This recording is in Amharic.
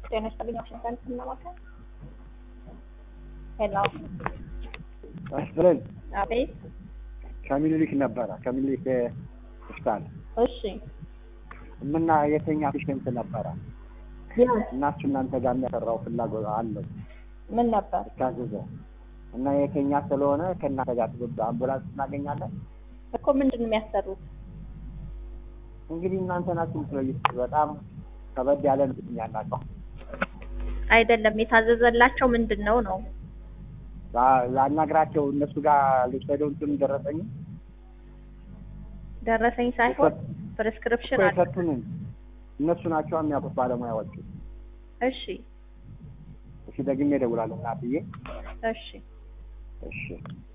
ጤና ይስጥልኝ። ዋሽንግተን ስናማከር ሄሎ፣ አስብለን አቤት። ከሚኒሊክ ነበረ ከሚኒሊክ ሆስፒታል እሺ፣ ምና የተኛ ፔሽንት ነበረ እና እሱ እናንተ ጋር የሚያሰራው ፍላጎት አለው ምን ነበር? ታዘዘ እና የተኛ ስለሆነ ከእናንተ ጋር ትብብ አምቡላንስ እናገኛለን። እኮ ምንድን ነው የሚያሰሩት? እንግዲህ እናንተ ናችሁ የምትለዩት። በጣም ከበድ ያለ ነው ያላቸው አይደለም የታዘዘላቸው ምንድን ነው ነው? ላናግራቸው እነሱ ጋር ልውሰደው እንትን ደረሰኝ ደረሰኝ ሳይሆን ፕሪስክሪፕሽን አለ። የሰጡንን እነሱ ናቸው የሚያውቁት ባለሙያዎቹ። እሺ፣ እሺ ደግሜ እደውላለሁ እናትዬ። እሺ። እሺ